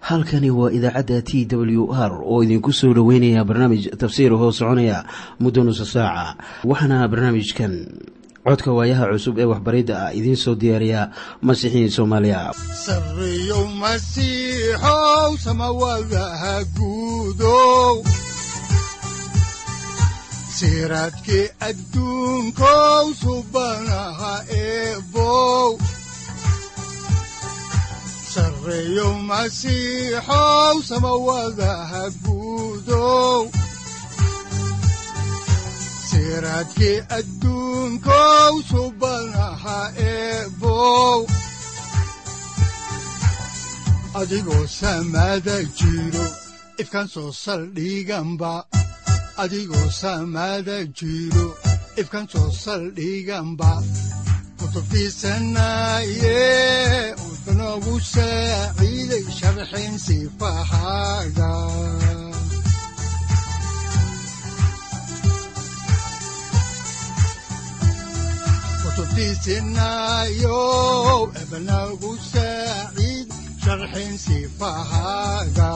halkani waa idaacadda t w r oo idinku soo dhoweynaya barnaamij tafsiir hoo soconaya muddo nusa saaca waxaana barnaamijkan codka waayaha cusub ee waxbaridda ah idiin soo diyaariya masiixiin soomaaliya sareyow masiixow samawadaha guudow siraadkii adduunkow subanaha eebow sareyow masiixow samawadaha guudow siraadkii adduunkow subanaha eebow adigoo samaada jiro ifkaan soo saldhiganba adigoo samaada jiro ifkaan soo saldhiganba kutubtiisanaye udanogu saaciiday sharxin sifahaaga kutubtiisinayo ebanagu saaciid sharxin sifahaaga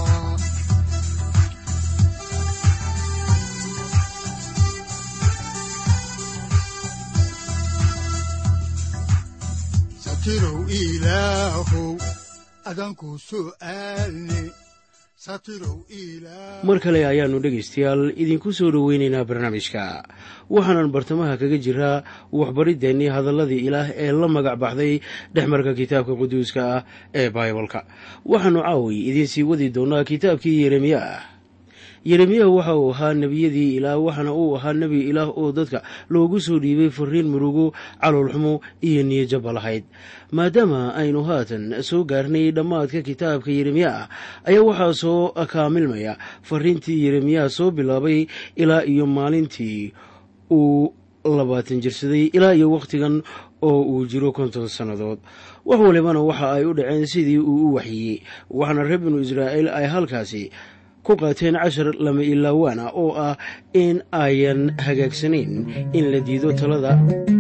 satirow ilaahow adanku su'aalne satirow ilaah mar kale ayaannu dhegaystayaal idinku soo dhoweynaynaa barnaamijka waxaanan bartamaha kaga jiraa waxbariddeenii hadalladii ilaah ee la magac baxday dhexmarka kitaabka quduuska ah ee baibalka waxaannu caawi idiin sii wadi doonnaa kitaabkii yeremiya ah yeremiya waxa uu ahaa nebiyadii ilaah waxaana uu ahaa nebi ilaah oo dadka loogu soo dhiibay fariin murugo caloolxumo iyo niyajaba lahayd maadaama aynu haatan soo gaarnay dhammaadka kitaabka yeremiya ah ayaa waxaa soo kaamilmaya fariintii yeremiya soo bilaabay ilaa iyo maalintii uu labaatan jirsaday ilaa iyo wakhtigan oo uu jiro konton sannadood wax walibana waxa ay u dhaceen sidii uu u waxyiyey waxaana reer binu israa'iil ay halkaasi ku qaateen cashar lama ilaawaan ah oo ah in ayan hagaagsanayn in la diido talada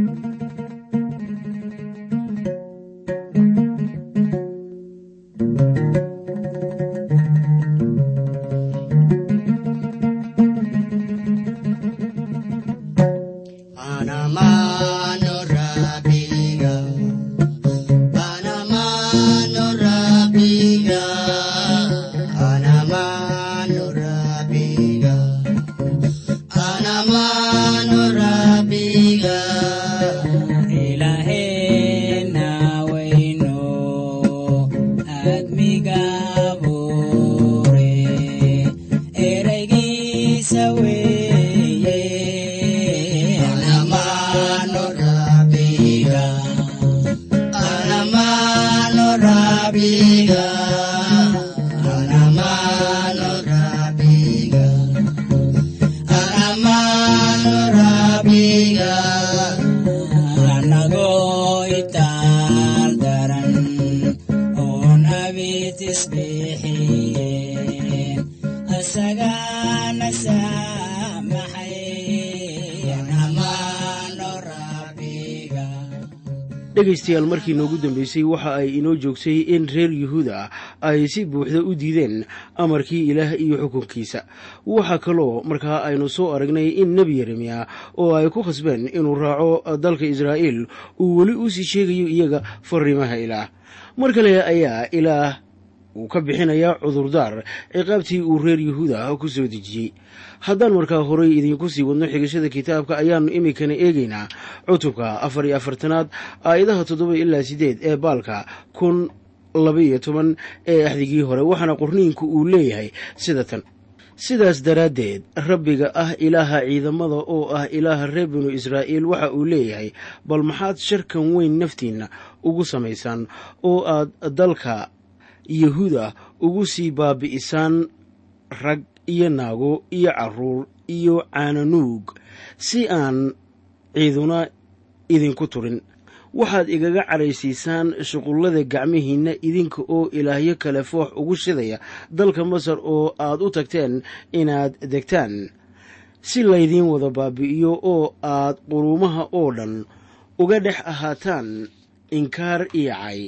dhegaystayaal markii noogu dambeysay waxa ay inoo joogsay in reer yuhuuda ay si buuxda u diideen amarkii ilaah iyo xukunkiisa waxaa kaloo markaa aynu soo aragnay in nebi yeremiya oo ay ku khasbeen inuu raaco dalka israa'iil uu weli u sii sheegayo iyaga fariimaha ilaah mar kale ayaa ilaah uu ka bixinayaa cudurdaar ciqaabtii uu reer yuhuuda ku soo dejiyey haddaan markaa horay idinku sii wadno xigashada kitaabka ayaannu iminkana eegaynaa cutubka afar iyo afartanaad aayadaha toddoba ilaa siddeed ee baalka kun labaiyo toban ee axdigii hore waxaana qorniinku uu leeyahay sida tan sidaas daraaddeed rabbiga ah ilaaha ciidamada oo ah ilaaha reer binu israa'iil waxa uu leeyahay bal maxaad sharkan weyn naftiinna ugu samaysaan oo aad dalka yahuuda ugu sii baabi'isaan rag iyo naago iyo carruur iyo caananuug si aan ciiduna idinku turin waxaad igaga caraysiisaan shuqullada gacmihiinna idinka oo ilaahyo kale foox ugu shidaya dalka masar oo aad u tagteen inaad degtaan si laydiin wada baabi'iyo oo aad quruumaha oo dhan uga dhex ahaataan inkaar iyo cay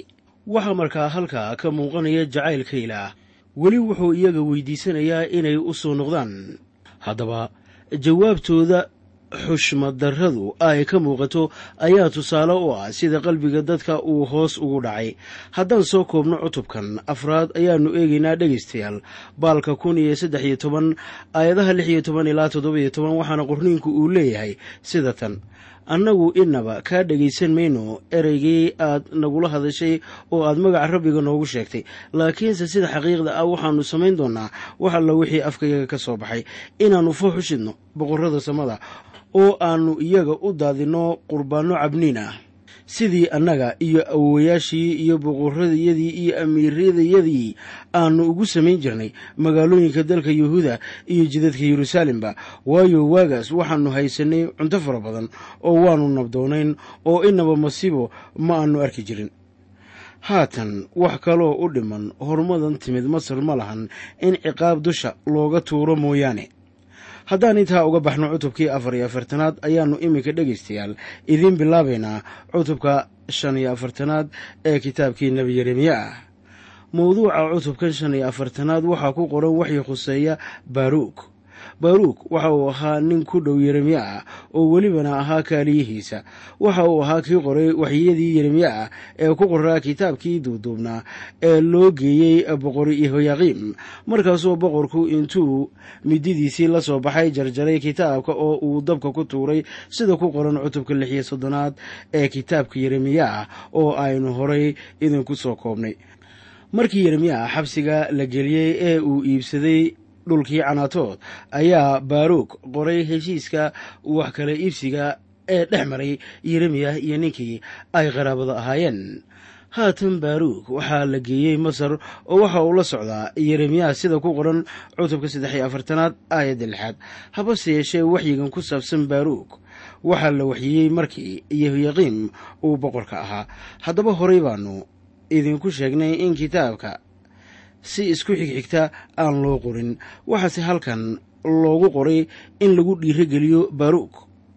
waxaa markaa halkaa ka muuqanaya jacaylka ilaah weli wuxuu iyaga weydiisanayaa inay u soo noqdaan haddaba jawaabtooda xushmaddarradu ay ka muuqato ayaa tusaale u ah sida qalbiga dadka uu hoos ugu dhacay haddaan soo koobno cutubkan afraad ayaannu eegaynaa dhegaystayaal baalka kun iyo saddex iyo toban aayadaha lix iyo toban ilaa toddoba iyo toban waxaana qorniinku uu leeyahay sida tan annagu inaba kaa dhegaysan mayno ereygii aad nagula hadashay oo aad magaca rabbiga noogu sheegtay laakiinse sida xaqiiqda ah waxaannu samayn doonnaa wax alla wixii afkayaga ka soo baxay inaannu foox u shidno boqorrada samada oo aannu iyaga u daadinno qurbaanno cabniin ah sidii annaga iyo awowayaashii iyo boqorradayadii iyo amiiradayadii aannu ugu samayn jirnay magaalooyinka dalka yuhuuda iyo jidadka yeruusaalemba waayo waagaas waxaannu haysanay cunto fara badan oo waannu nabdoonayn oo inaba masiibo ma aannu arki jirin haatan wax kaloo u dhiman horumadan timid masar ma lahan in ciqaab dusha looga tuuro mooyaane haddaan intaa uga baxno cutubkii afar iyo afartanaad ayaannu iminka dhegaystayaal idiin bilaabaynaa cutubka shan iyo afartanaad ee kitaabkii nebi yeremiya ah mawduuca cutubkan shan iyo afartanaad waxaa ku qoran waxii khuseeya baaruuk baaruuk waxa uu ahaa nin ku dhow yeremiya ah oo welibana ahaa kaaliyihiisa waxa uu ahaa kii qoray waxyiyadii yeremiya ah ee ku qoraa kitaabkii duuduubnaa ee loo geeyey boqor yehoyaqiim markaasoo boqorku intuu mididiisii la soo baxay jarjaray kitaabka oo uu dabka ku tuuray sida ku qoran cutubka lix iyo soddonaad ee kitaabka yeremiya ah oo aynu horay idinku soo koobnay markii yeremiya xabsiga la geliyey ee uu iibsaday dhulkii canaatood ayaa baaruuk qoray heshiiska wax kala iibsiga ee dhex maray yeremiya iyo ninkii ay qaraabada ahaayeen haatan baaruuk waxaa la geeyey masar oo waxa uu la socdaa yeremiya sida ku qoran cutubka saddex iyo afartanaad aayadda lixaad habase yeeshee waxyigan ku saabsan baaruuk waxaa la waxyiyey markii yehoyaqiim uu boqorka ahaa haddaba horay baanu idinku sheegnay in kitaabka si isku xigxigta aan loo qorin waxaase halkan loogu qoray in lagu dhiirogeliyo baaruuk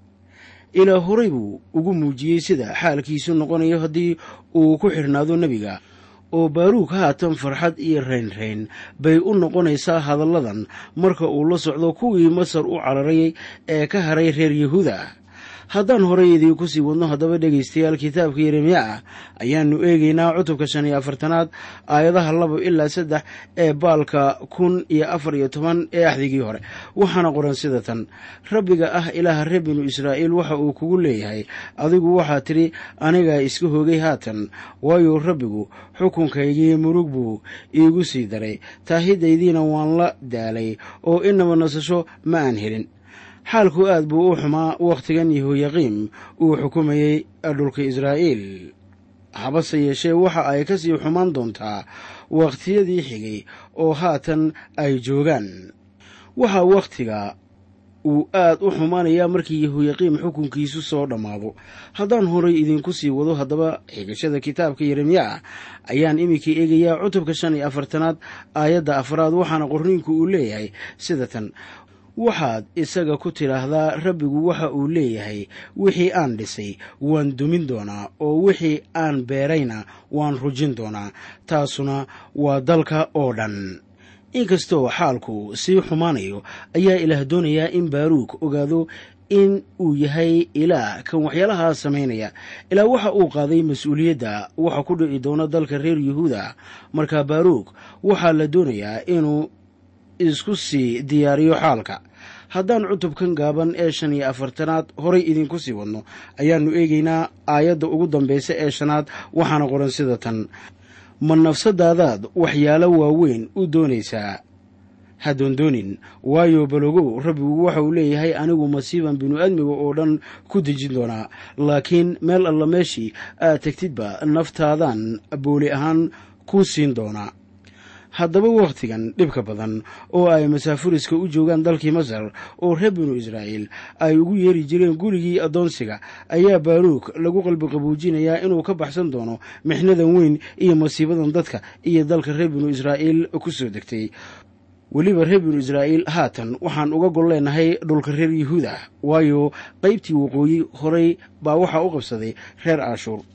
ilaa horay buu ugu muujiyey sida xaalkiisu noqonayo haddii uu ku xidhnaado nebiga oo baaruuk haatan farxad iyo raynrayn bay u noqonaysaa hadalladan marka uu la socdo kuwii masar u cararay ee ka haray reer yahuuda haddaan horay idiinku sii wadno haddaba dhegaystayaal kitaabka yeremiya ah ayaannu eegaynaa cutubka shan iyo afartanaad aayadaha laba ilaa saddex ee baalka kun iyo afar iyo toban ee axdigii hore waxaana qoran sida tan rabbiga ah ilaaha reer binu israa'iil waxa uu kugu leeyahay adigu waxaa tidhi anigaa iska hoogay haatan waayo rabbigu xukunkaygii murug buu iigu sii daray taahidaydiina waan la daalay oo inaba nasasho ma aan helin xaalku aad buu u xumaa wakhtigan yehoyaqiim uu xukumayey dhulka israa'iil habase yeeshee waxa ay ka sii xumaan doontaa wakhtiyadii xigay oo haatan ay joogaan waxaa wakhtiga uu aad u xumaanayaa markii yehoyaqiim xukunkiisu soo dhammaado haddaan horay idinku sii wado haddaba xigashada kitaabka yeremiya ah ayaan iminka eegayaa cutubka shan iyo afartanaad aayadda afraad waxaana qorniinku uu leeyahay sida tan waxaad isaga ku tidhaahdaa rabbigu waxa uu leeyahay wixii aan dhisay waan dumin doonaa oo wixii aan beerayna waan rujin doonaa taasuna waa dalka oo dhan inkastoo xaalku sii xumaanayo ayaa ilaah doonayaa in baaruuk ogaado in uu yahay ilaah kan waxyaalahaa samaynaya ilaa waxa uu qaaday mas-uuliyadda waxa ku dhici doona dalka reer yuhuuda markaa baaruuk waxaa la doonayaa inuu isku sii diyaariyo xaalka haddaan cutubkan gaaban ee shan iyo afartanaad horay idinku sii wadno ayaannu eegaynaa aayadda ugu dambaysa ee shanaad waxaana qoran sida tan ma nafsadaadaad waxyaalo waaweyn u doonaysaa ha doondoonin waayo balogow rabbigu waxa uu leeyahay anigu masiiban binu-aadmiga oo dhan ku dejin doonaa laakiin meel alla meeshii aad tegtidba naftaadan booli ahaan kuu siin doonaa haddaba wakhtigan dhibka badan oo ay masaafuriska u joogaan dalkii masar oo reer binu israa'iil ay ugu yeeri jireen gurigii addoonsiga ayaa baaruuk lagu qalbi qabuujinayaa inuu ka baxsan doono mixnadan weyn iyo masiibadan dadka iyo dalka reer binu israa'iil ku soo degtay weliba reer binu israa'iil haatan waxaan uga gol leenahay dhulka reer yuhuuda waayo qaybtii waqooyi horay baa waxaa u qabsaday reer aashuur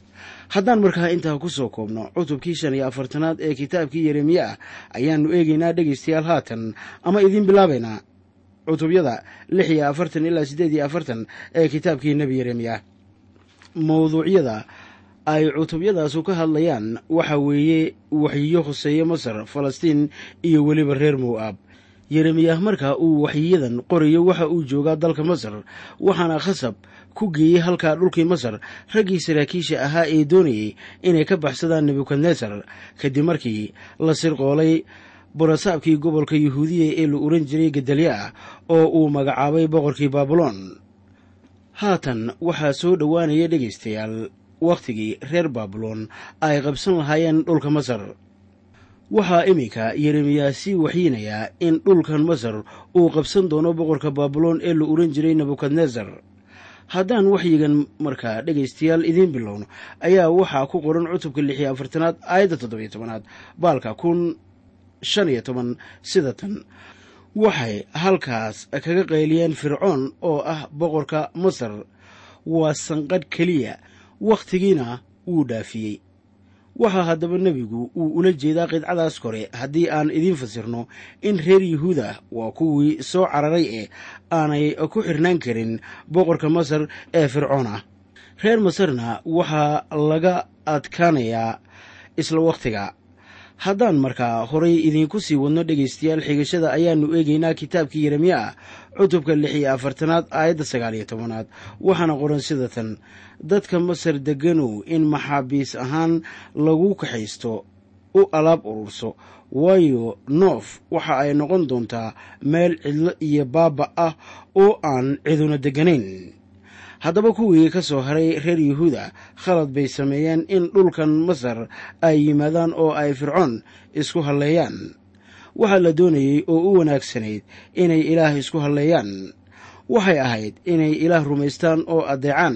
haddaan markaa intaa ku soo koobno cutubkii shan iyo afartanaad ee kitaabkii yeremiya ah ayaannu eegaynaa dhegaystayaal haatan ama idiin bilaabaynaa cutubyada lix iyo afartan ilaa siddeed iyo afartan ee kitaabkii nebi yeremiya mawduucyada ay cutubyadaasu ka hadlayaan waxa weeye waxyiyo khuseeye masar falastiin iyo weliba reer mo'aab yeremiyah marka uu waxyiyadan qorayo waxa uu joogaa dalka masar waxaana khasab ku geeyey halkaa dhulkii masar raggii saraakiisha ahaa ee doonayey inay ka baxsadaan nebukadnesar kadib markii la sirqoolay burasaabkii gobolka yuhuudiya ee la oran jiray gedalya ah oo uu magacaabay boqorkii baabuloon haatan waxaa soo dhowaanaya dhegaystayaal wakhtigii reer baabuloon ay qabsan lahaayeen dhulka masar waxaa iminka yeremiyaa sii waxyiinayaa in dhulkan masar uu qabsan doono boqorka baabuloon ee la oran jiray nebukadnesar haddaan waxyigan markaa dhegaystayaal idiin bilowno ayaa waxaa ku qoran cutubka lix iyo afartanaad aayadda toddobiyo tobanaad baalka kun shan iyo toban sida tan waxay halkaas kaga qayliyeen fircoon oo ah boqorka masar waa sanqadh keliya wakhtigiina wuu dhaafiyey waxaa haddaba nebigu uu ula jeedaa qidcadaas kore haddii aan idiin fasirno in reer yuhuuda waa kuwii soo cararay ee aanay ku xirnaan karin boqorka masar ee fircoon ah reer masarna waxaa laga adkaanayaa isla wakhtiga haddaan markaa horay idiinku sii wadno dhegaystayaal xigashada ayaannu eegaynaa kitaabkii yeremiya ah cutubka lix iyo afartanaad aayadda sagaal iyo tobanaad waxaana qoran sida tan dadka masar deganow in maxaabiis ahaan lagu kaxaysto u alaab ururso waayo noof waxa ay noqon doontaa meel cidlo iyo baaba ah oo aan ciduna degganayn haddaba kuwii ka soo haray reer yuhuuda khalad bay sameeyeen in dhulkan masar ay yimaadaan oo ay fircoon isku halleeyaan waxaa la doonayey oo u wanaagsanayd inay ilaah isku halleeyaan waxay ahayd inay ilaah rumaystaan oo addeecaan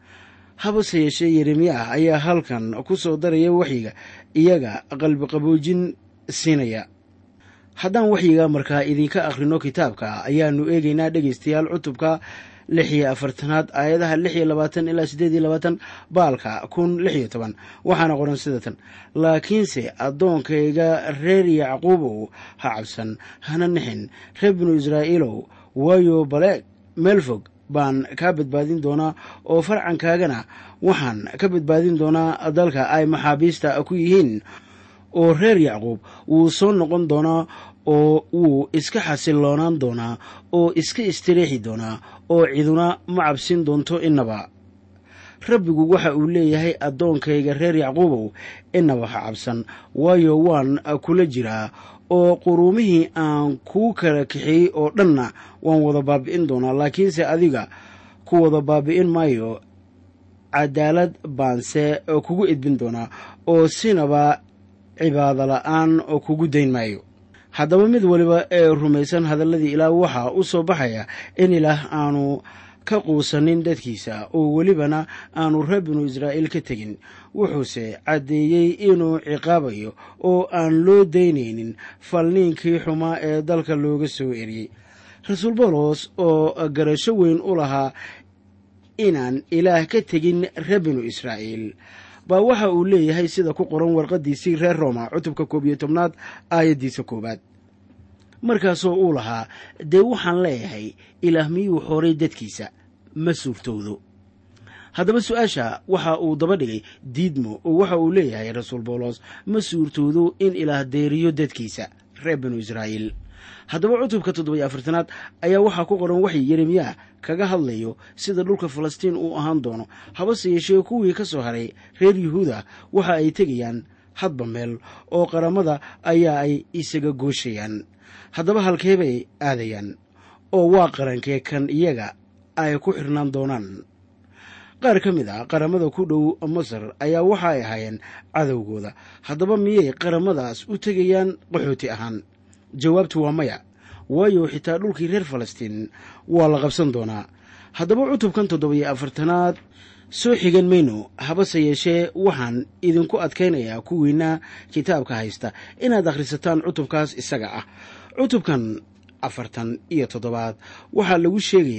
habase yeeshee yeremiyaah ayaa halkan ku soo daraya waxyiga iyaga qalbiqaboojin siinaya haddaan waxyiga markaa idinka akhrino kitaabka ayaannu eegaynaa dhegaystayaal cutubka lix iyo afartanaad aayadaha lix iyo labaatan ilaa siddeed iyo labaatan baalka kun lix iyo toban waxaana qoran sida tan laakiinse addoonkayga reer yacquubow ha cabsan hana nixin reer binu israa'iilow waayo baleeg meel fog baan kaa badbaadin doonaa oo farcankaagana waxaan ka badbaadin doonaa dalka ay maxaabiista ku yihiin oo reer yacquub wuu soo noqon doonaa oo wuu iska xasiloonaan doonaa oo iska istireexi doonaa oo ciduna ma cabsin doonto innaba rabbigu waxa uu leeyahay addoonkayga reer yacquubow innaba ha cabsan waayo waan kula jiraa oo quruumihii aan kuu kala kaxeeyey oo dhanna waan wada baabi'in doonaa laakiinse adiga ku wada baabi'in maayo cadaalad baanse kugu edbin doonaa oo sinaba cibaado la'aan kugu dayn maayo haddaba mid waliba ee rumaysan hadalladii ilaah waxaa u soo baxaya in ilaah aanu ka quusanin dadkiisa oo welibana aanu reer binu israa'iil ka tegin wuxuuse caddeeyey inuu ciqaabayo oo aan loo daynaynin falniinkii xumaa ee dalka looga soo eriyey rasuul bawlos oo garasho weyn u lahaa inaan ilaah ka tegin reer binu israa'iil baa waxa uu leeyahay sida ku qoran warqaddiisii reer rooma cutubka koob iyo tobnaad aayaddiisa koowaad markaasoo uu lahaa dee waxaan leeyahay ilaah miyuu xoray dadkiisa ma suurtowdo haddaba su-aasha waxa uu daba dhigay diidmo oo waxa uu leeyahay rasuul bawlos ma suurtoodo in ilaah deeriyo dadkiisa reer binu israa'iil haddaba cutubka toddoba iyo afartanaad ayaa waxaa ku qoran waxay yeremiyaa kaga hadlayo sida dhulka falastiin uu ahaan doono habase yeeshee kuwii ka soo haray reer yuhuuda waxa ay tegayaan hadba meel oo qaramada ayaa ay isaga gooshayaan haddaba halkee bay aadayaan oo waa qarankee kan iyaga ay ku xirnaan doonaan qaar ka mid ah qaramada ku dhow masar ayaa waxa ay ahaayeen cadowgooda haddaba miyay qaramadaas u tegayaan qaxooti ahaan jawaabtu waa maya waayo xitaa dhulkii reer falastiin waa la qabsan doonaa haddaba cutubkan toddoba-iyo afartanaad soo xigan mayno habase yeeshee waxaan idinku adkaynayaa kuwiina kitaabka haysta inaad akhrisataan cutubkaas isaga ah cutubkan afartan iyo toddobaad waxaa lagu sheegayaa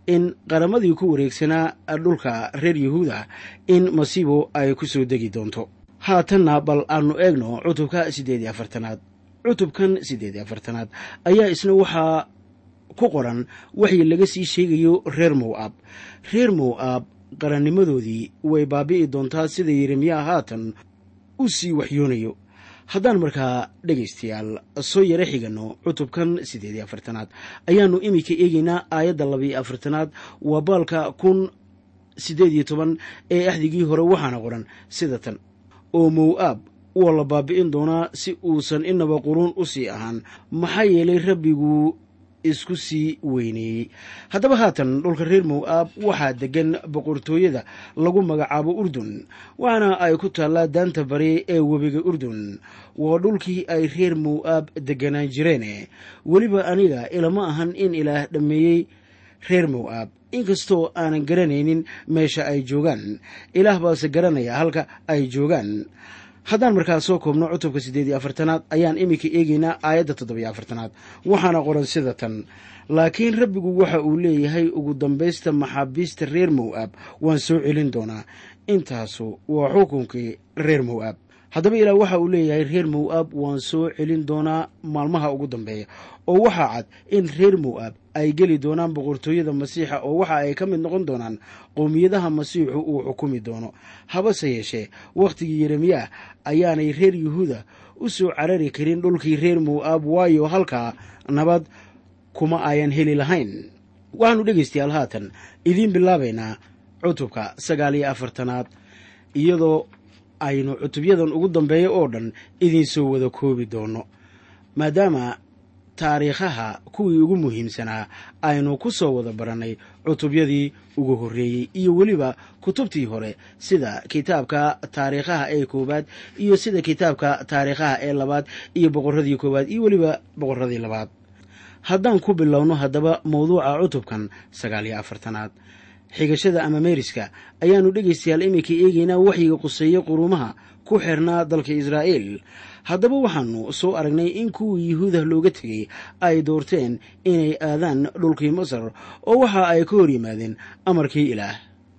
in qaramadii ku wareegsanaa dhulka reer yuhuuda in masiibo ay ku soo degi doonto haatanna bal aanu eegno cutubka siddeed iyo afartanaad cutubkan siddeed iyo afartanaad ayaa isna waxaa ku qoran waxii laga sii sheegayo reer mow-ab reer mow-ab qarannimadoodii way baabi'i doontaa sida yeremiyaa haatan u sii waxyoonayo haddaan markaa dhegaystayaal soo yaro xiganno cutubkan siddeed iyo afartanaad ayaannu iminka eegaynaa aayadda labiiyo afartanaad waa baalka kun siddeed iyo toban ee axdigii hore waxaana qoran sida tan oo mow-aab waa la baabi'in doonaa si uusan inaba quruun u sii ahaan maxaa yeelay rabbigu isku sii weyneeyey haddaba haatan dhulka reer mow-aab waxaa deggan boqortooyada lagu magacaabo urdun waxaana ay ku taallaa daanta bari ee webiga urdun waa dhulkii ay reer mow-aab degganaan jireene weliba aniga ilama ahan in ilaah dhammeeyey reer mow-aab inkastoo aanan garanaynin meesha ay joogaan ilaah baase garanaya halka ay joogaan haddaan markaa soo koobno cutubka siddeed iyo afartanaad ayaan iminka eegaynaa aayadda toddobiyo afartanaad waxaana qoran sida tan laakiin rabbigu waxa uu leeyahay ugu dambaysta maxaabiista reer mow-aab waan soo celin doonaa intaasu waa xukunkii reer mow-aab haddaba ilaah waxa uu leeyahay reer mow-aab waan soo celin doonaa maalmaha ugu dambeeya oo waxaa cad in reer mow-aab ay geli doonaan boqortooyada masiixa oo waxa ay ka mid noqon doonaan qowmiyadaha masiixu uu xukumi doono habase yeeshee wakhtigii yeremiyaah ayaanay reer yuhuuda u soo carari karin dhulkii reer mow-aab waayo halkaa nabad kuma ayan heli lahayn waxaanu dhegaystayaal haatan idiin bilaabaynaa cutubka sagaal iyo afartanaad iyadoo aynu cutubyadan ugu dambeeya oo dhan idinsoo wada koobi doono maadaama taariikhaha kuwii ugu muhiimsanaa aynu ku soo wada barannay cutubyadii ugu horreeyey iyo weliba kutubtii hore sida kitaabka taariikhaha ee koowaad iyo sida kitaabka taariikhaha ee labaad iyo boqorradii koowaad iyo weliba boqorradii labaad haddaan ku bilowno haddaba mawduuca cutubkan sagaal iyo afartanaad xigashada ama meeriska ayaannu dhegaystayaal iminka eegaynaa waxyiga quseeye quruumaha ku xirnaa dalka israa'iil haddaba waxaannu soo aragnay in kuwii yuhuuda looga tegey ay doorteen inay aadaan dhulkii masar oo waxa ay ka hor yimaadeen amarkii ilaah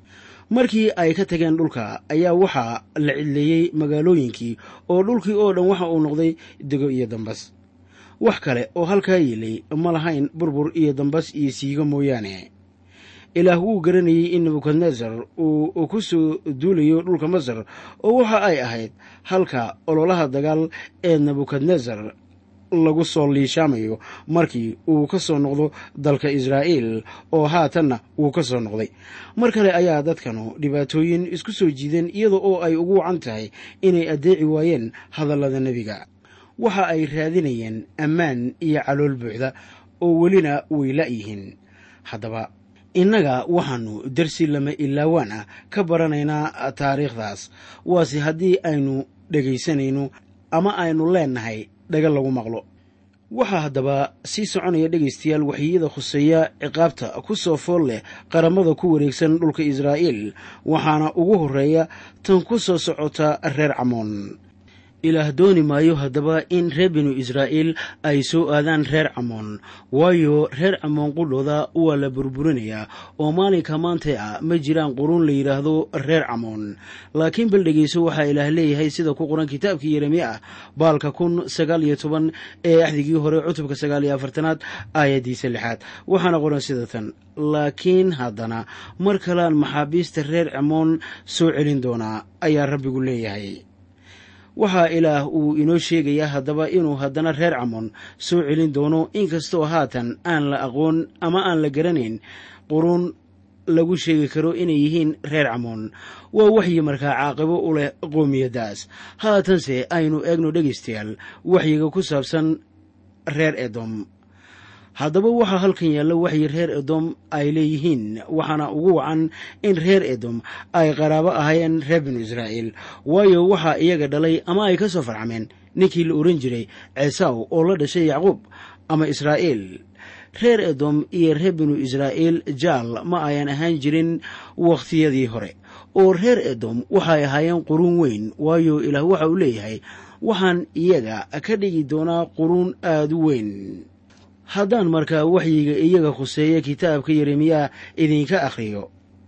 markii ay ka tageen dhulka ayaa waxaa la cidleeyey magaalooyinkii oo dhulkii oo dhan waxa uu noqday dego iyo dambas wax kale oo halkaa yeelay ma lahayn burbur iyo dambas iyo siigo mooyaane ilaah wuu garanayey in nebukadnesar uu ku soo duulayo dhulka masar oo waxa ay ahayd halka ololaha dagaal ee nebukadnesar lagu soo liishaamayo markii uu ka soo noqdo dalka israa'iil oo haatanna wuu ka soo noqday mar kale ayaa dadkanu dhibaatooyin isku soo jiideen iyada oo ay ugu wacan tahay inay addeeci waayeen hadallada nebiga waxa ay raadinayeen ammaan iyo calool buuxda oo welina way la'yihiin haddaba innaga waxaannu darsi lama ilaawaan ah ka baranaynaa taariikhdaas waase haddii aynu dhegaysanayno ama aynu leennahay dhaga lagu maqlo waxaa haddaba sii soconaya dhegaystayaal waxyiyada khuseeya ciqaabta ku soo fool leh qaramada ku wareegsan dhulka israa'iil waxaana ugu horreeya tan ku soo socota reer camoon ilaah dooni maayo haddaba in reer binu israa'iil ay soo aadaan reer camoon waayo reer camoon qudhooda waa la burburinayaa oo maalinka maantay ah ma jiraan quruun la yidhaahdo reer camoon laakiin bal dhegeyso waxaa ilaah leeyahay sida ku qoran kitaabkii yeremiya ah baalka kun sagaal iyo toban ee axdigii hore cutubka sagaal iyo afartanaad aayaddiisa lixaad waxaana qoran sida tan laakiin haddana mar kalean maxaabiista reer camoon soo celin doonaa ayaa rabbigu leeyahay waxaa ilaah uu inoo sheegayaa haddaba inuu haddana reer camoon soo celin doono inkastoo haatan aan la aqoon ama aan la garanayn quruun lagu sheegi karo inay yihiin reer camoon waa waxyi markaa caaqibo u leh qoomiyaddaas haatanse aynu eegno dhegaystayaal waxyiga ku saabsan reer edom haddaba waxaa halkan yaalla waxyi reer edom ay leeyihiin waxaana ugu wacan in reer edom ay qaraabo ahaayeen reer binu israa'iil waayo waxaa iyaga dhalay ama ay ka soo farcameen ninkii la ohan jiray ceesaw oo la dhashay yacquub ama israa'iil reer edom iyo reer binu israa'iil jaal ma ayan ahaan jirin wakhtiyadii hore oo reer edom waxay ahaayeen quruun weyn waayo ilaah waxa uu leeyahay waxaan iyaga ka dhigi doonaa quruun aada u weyn haddaan markaa waxyiga iyaga khuseeya kitaabka yeremiyaa idinka akhriyo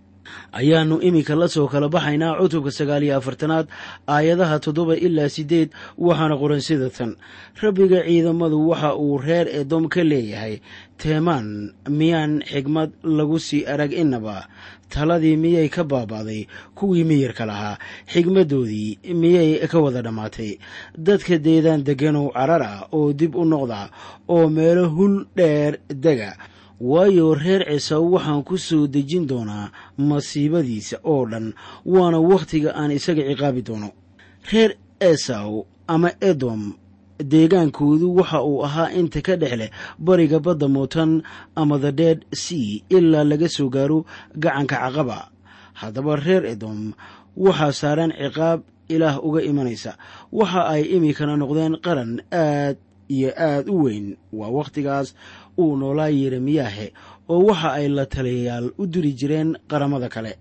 ayaannu iminka la soo kala baxaynaa cutubka sagaal iyo afartanaad aayadaha toddoba ilaa siddeed waxaana qoran sida tan rabbiga ciidamadu waxa uu reer edom ka leeyahay teemaan miyaan xigmad lagu sii arag innaba taladii miyay ka baaba'day kuwii miyirka lahaa xigmaddoodii miyay ka wada dhammaatay dadka deedaan degganow carara oo dib u noqda oo meelo hul dheer dega waayo reer cisaw waxaan ku soo dejin doonaa masiibadiisa oo dhan waana wakhtiga aan isaga ciqaabi doono reer esaw ama edom deegaankoodu waxa uu ahaa inta ka dhex leh bariga badda mootan ama the dead sea ilaa laga soo gaaro gacanka caqaba haddaba reer edom waxaa saaran ciqaab ilaah uga imanaysa waxa ay iminkana noqdeen qaran aad iyo aad u weyn waa wakhtigaas uu noolaa yeremiyaahe oo waxa ay la taliyayaal u diri jireen qaramada kale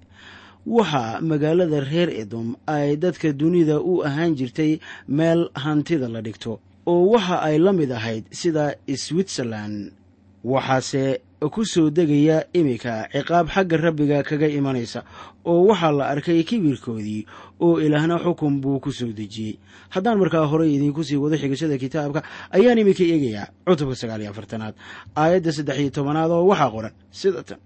waxaa magaalada reer edom ay dadka dunida u ahaan jirtay meel hantida la dhigto oo waxa ay la mid ahayd sida switzerland waxaase ku soo degaya iminka ciqaab xagga rabbiga kaga imanaysa oo waxaa la arkay kibirkoodii oo ilaahna xukun buu ku soo dejiyey haddaan markaa horey idiinku sii wado xigashada kitaabka ayaan iminka eegayaa cutubka sagaal iyo afartanaad aayadda saddex iyo tobanaad oo waxaa qoran sida tan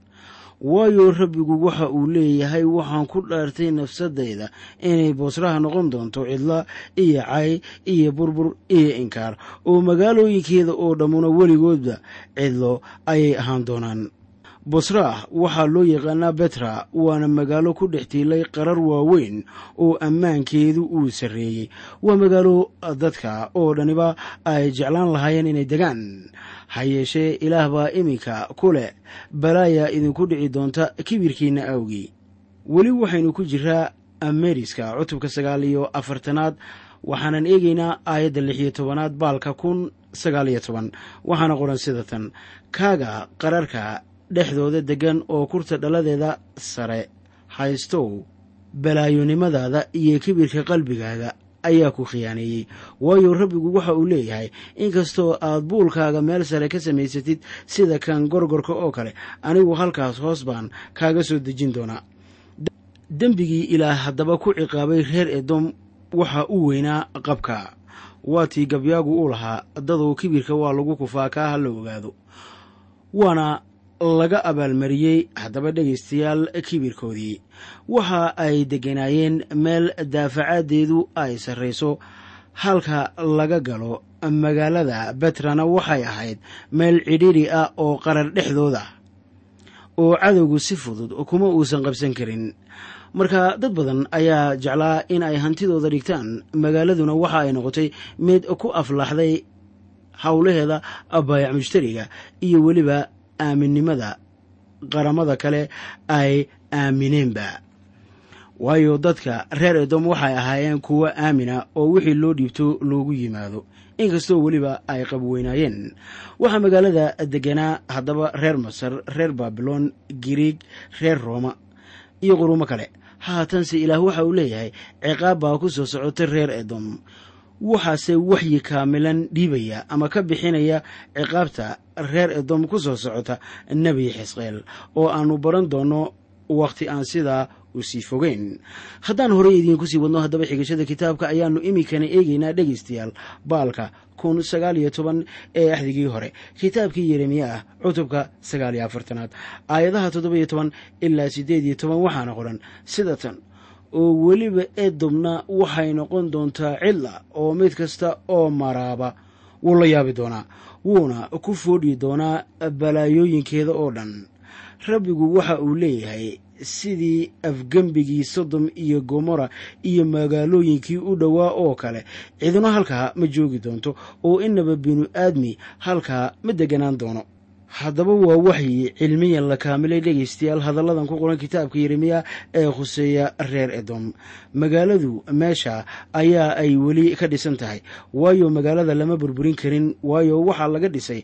waayo rabbigu waxa uu leeyahay waxaan ku dhaartay nafsadayda inay boosraha noqon doonto cidla iyo cay iyo burbur iyo inkaar oo magaalooyinkeeda oo dhammuna weligoodba cidlo ayay ahaan doonaan bosraah waxaa loo yaqaanaa betra waana magaalo ku dhex tiilay qarar waaweyn oo ammaankeedu uu sarreeyey waa magaalo dadka oo dhaniba ay jeclaan lahaayeen inay degaan ha yeeshee ilaah baa iminka ku leh balaaya idinku dhici doonta kibirkiinna awgii weli waxaynu ku jiraa ameriska cutubka sagaal iyo afartanaad waxaanan eegaynaa aayadda lix iyo tobanaad baalka kun sagaal iyo toban waxaana qoran sida tan kaaga qararka dhexdooda deggan oo kurta dhaladeeda sare haystow balaayonimadaada iyo kibirka qalbigaaga ayaa ku khiyaaneeyey waayo rabbigu waxa uu leeyahay inkastoo aad buulkaaga meel sare ka samaysatid sida kan gorgorka oo kale anigu halkaas hoos baan kaaga soo dejin doonaa dembigii ilaah haddaba ku ciqaabay reer edom waxa u weynaa qabka waatii gabyaagu u lahaa dadow kibirka waa lagu kufaa kaa ha la ogaado waana laga abaalmariyey haddaba dhegaystayaal kibirkoodii waxa ay degganaayeen meel daafacaaddeedu ay sarrayso halka laga galo magaalada betrana waxay ahayd meel cidhiidri ah oo qarar dhexdooda oo cadowgu si fudud kuma uusan qabsan karin marka dad badan ayaa jeclaa in ay hantidooda dhigtaan magaaladuna waxa ay noqotay mid ku aflaxday howlaheeda baayac mushtariga iyo weliba aaminnimada qaramada kale ay aamineenba waayo dadka reer edom waxay ahaayeen kuwo aamina oo wixii loo dhiibto loogu yimaado inkastoo weliba ay qabweynaayeen waxaa magaalada deganaa haddaba reer masar reer baabilon giriig reer rooma iyo qurumo kale haatanse ilaah waxa uu leeyahay ciqaab baa ku soo socota reer edom waxaase waxyi kaamilan dhiibaya ama ka bixinaya ciqaabta reer edom ku soo socota nebi xisqeel oo aannu baran doonno wakhti aan sidaa u sii fogeyn haddaan horey idiinku sii wadno haddaba xigashada kitaabka ayaannu iminkana eegaynaa dhegaystayaal baalka kun sagaal iyo toban ee axdigii hore kitaabkii yeremiya ah cutubka sagaal iyo afartanaad aayadaha toddoba iyo toban ilaa siddeed iyo toban waxaana qoran sida tan oo weliba edomna waxay noqon doontaa cidla oo mid kasta oo maraaba wuu la yaabi doonaa wuuna ku foodhi doonaa balaayooyinkeeda oo dhan rabbigu waxa uu leeyahay sidii afgembigii sodom iyo gomora iyo magaalooyinkii u dhowaa oo kale ciduna halkaa ma joogi doonto oo inaba binu aadmi halkaa ma deganaan doono haddaba waa waxyi cilmiyan la kaamilay dhegaystayaal hadalladan ku qoran kitaabka yeremiya ee khuseeya reer edom magaaladu meesha ayaa ay weli ka dhisan tahay waayo magaalada lama burburin karin waayo waxaa laga dhisay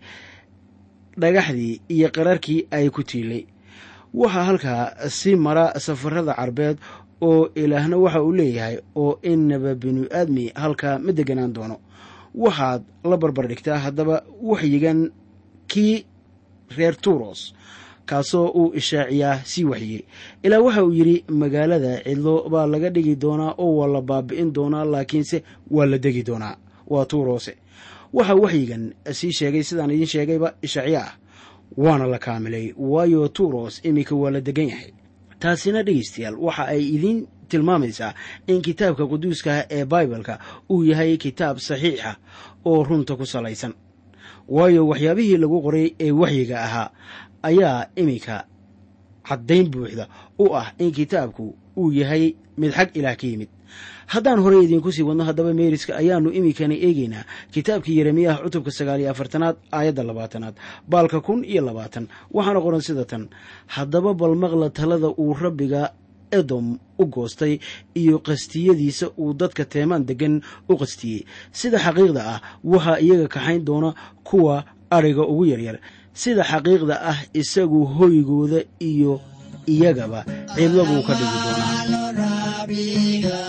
dhagaxdii iyo qararkii ay ku tiilay waxaa halkaa si mara safarada carbeed oo ilaahna waxa uu leeyahay oo inaba binu aadmi halkaa ma deganaan doono waxaad la barbar dhigtaa haddaba waxyigan kii reer turos kaasoo uu ishaaciyaa sii waxyiri ilaa waxa uu yidhi magaalada cidlo baa laga dhigi doonaa oo waa la baabi'in doonaa laakiinse waa la degi doonaa waa tuurose waxaa waxyigan sii sheegay sidaan idiin sheegayba ishaaciya ah waana la kaamilay waayo turos iminka waa la degan yahay taasina dhegeystayaal waxa ay idiin tilmaamaysaa in kitaabka quduuska ee baibalka uu yahay kitaab saxiixa oo runta ku salaysan waayo waxyaabihii lagu qoray ee waxyiga ahaa ayaa iminka caddayn buuxda u ah in kitaabku uu yahay mid xag ilaah ka yimid haddaan horey idiinku sii wadno haddaba meeriska ayaannu iminkana eegaynaa kitaabkii yeremiyaha cutubka sagaal iyo afartanaad aayadda labaatanaad baalka kun iyo labaatan waxaana qoran sida tan haddaba bal maqla talada uu rabbiga edom u goostay iyo qastiyadiisa uu dadka teemaan deggan u qastiyey sida xaqiiqda ah waxaa iyaga kaxayn doona kuwa adhiga ugu yaryar sida xaqiiqda ah isagu hoygooda iyo iyagaba cidlo buu ka dhigi doonaa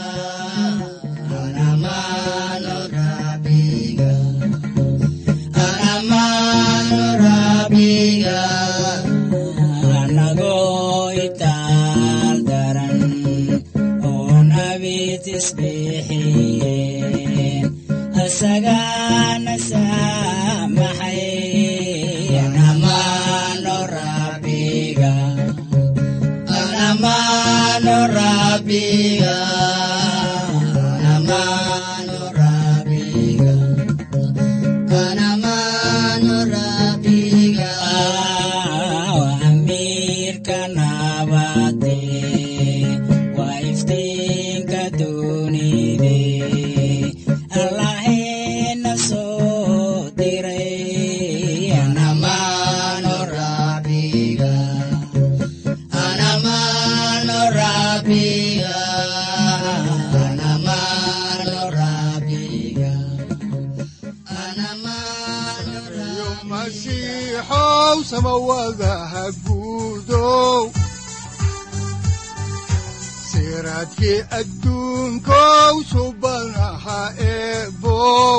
siraadkii adduunkow subanaha eebow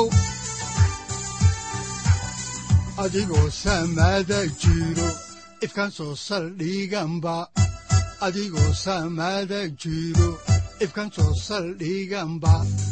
adigoo samaada jiro ifkaan soo saldhiganba adigoo samaada jiro ifkaan soo saldhiganba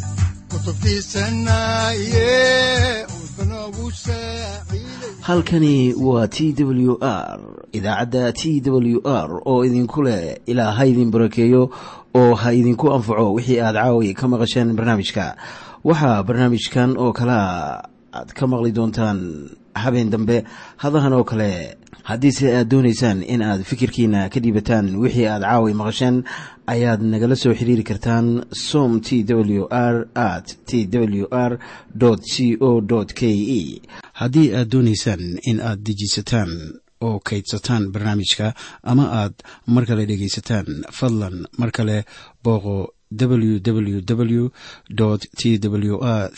halkani waa t w r idaacadda t w r oo idinku leh ilaa ha idin barakeeyo oo ha idinku anfaco wixii aad caawi ka maqasheen barnaamijka waxaa barnaamijkan oo kalea aad ka maqli doontaan habeen dambe hadahan oo kale haddiise aad doonaysaan in aad fikirkiina ka dhiibataan wixii aad caawi maqasheen ayaad nagala soo xiriiri kartaan som t w r at t w r c o k e haddii aad doonaysaan in aad dejiisataan oo kaydsataan barnaamijka ama aad mar kale dhegaysataan fadlan mar kale booqo www t w r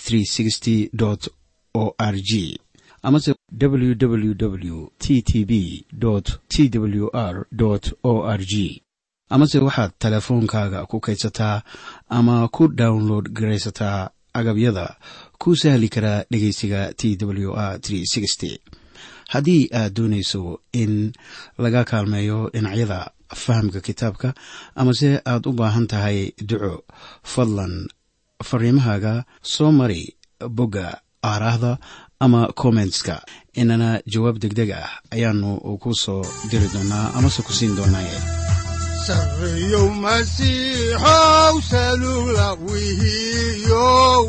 o r g amase www t t b t w r o r g amase waxaad teleefoonkaaga ku kaydsataa ama ku download garaysataa agabyada ku sahli karaa dhegeysiga t w r haddii aad doonayso in laga kaalmeeyo dhinacyada fahamka kitaabka amase aad u baahan tahay duco fadlan fariimahaaga soo mari bogga aaraahda ama kommentska inana jawaab degdeg ah ayaanu ku soo diri doonaa amase ku siin doonaaye sareyow masiixow salula wihiyow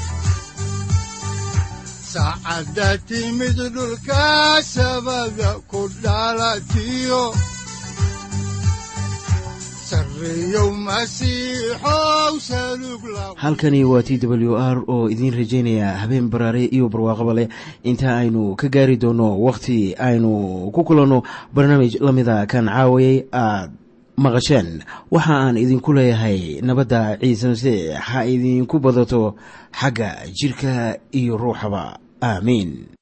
saacadda timid dhulka sabada ku dhalatiyo halkani waa t w r oo idiin rajaynaya habeen baraare iyo barwaaqaba leh inta aynu ka gaari doono wakhti aynu ku kulanno barnaamij la mida kan caawayay aad maqasheen waxa aan idinku leeyahay nabadda ciise masiix ha idinku badato xagga jidhka iyo ruuxaba aamiin